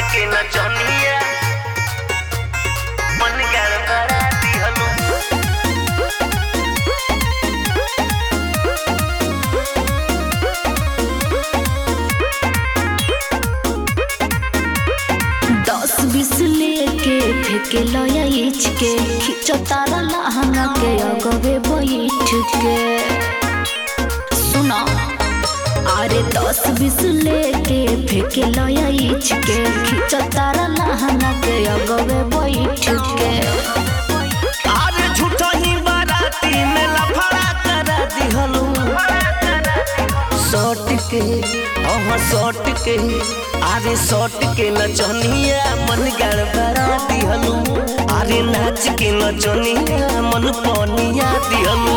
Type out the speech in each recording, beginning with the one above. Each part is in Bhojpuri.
के नचनिया मन गड़बड़ा दिहलू दस बीस लेके फेंके लया इच के खींचो तारा लहंगा के अगवे बैठ के सुनो अरे दस बीस लेके फेंके लया इच के खींचो तारा लहंगा के अगवे बैठ के अरे झूठो ही बाराती में लफड़ा करा दिहलू सौट के अहाँ सौट के अरे सौट के नचनिया मन गड़बड़ा दिहलू अरे नाच के नचनिया मन पनिया दिहलू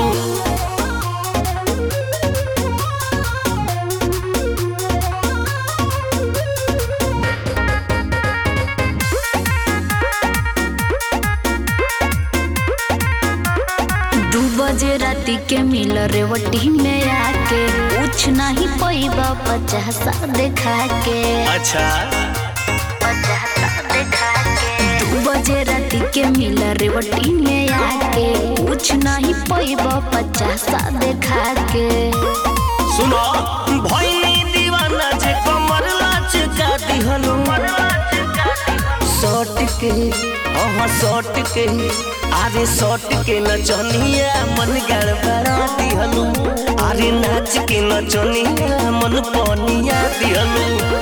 दू बजे राती के मिल रेवटी में आके कुछ नहीं पैबा पचासा देखा के अच्छा पचासा देखा के दू बजे राती के मिल रेवटी में आके कुछ नहीं पैबा पचासा देखा के सुनो भैनी दीवाना जे कमर लाच का दिहलू सौट के अहाँ सौट के अरे सौट के नचनिया मन गड़बड़ा दिहलू अरे नाच के नचनिया मन पनिया दिहलू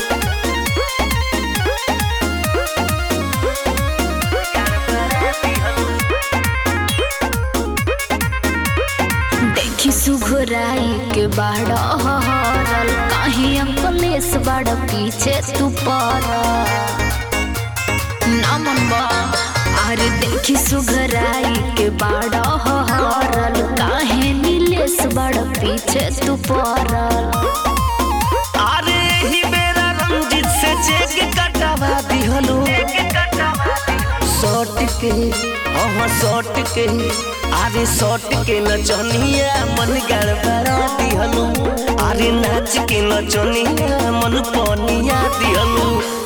देखी सुघराई के बाड़ हरल कहीं अंकलेश बाड़ पीछे तू पर ना मनबा अरे देखी सुघराई के बाड़ हरल काहे नीलेश बाड़ पीछे तू परल अरे ही बेरा रंजित से चेक कटवा दिहलू सौट के अहाँ सौट के अरे सौट के नचनिया मन गड़बड़ा दिहलू अरे नाच के नचनिया मन पनिया दिहलू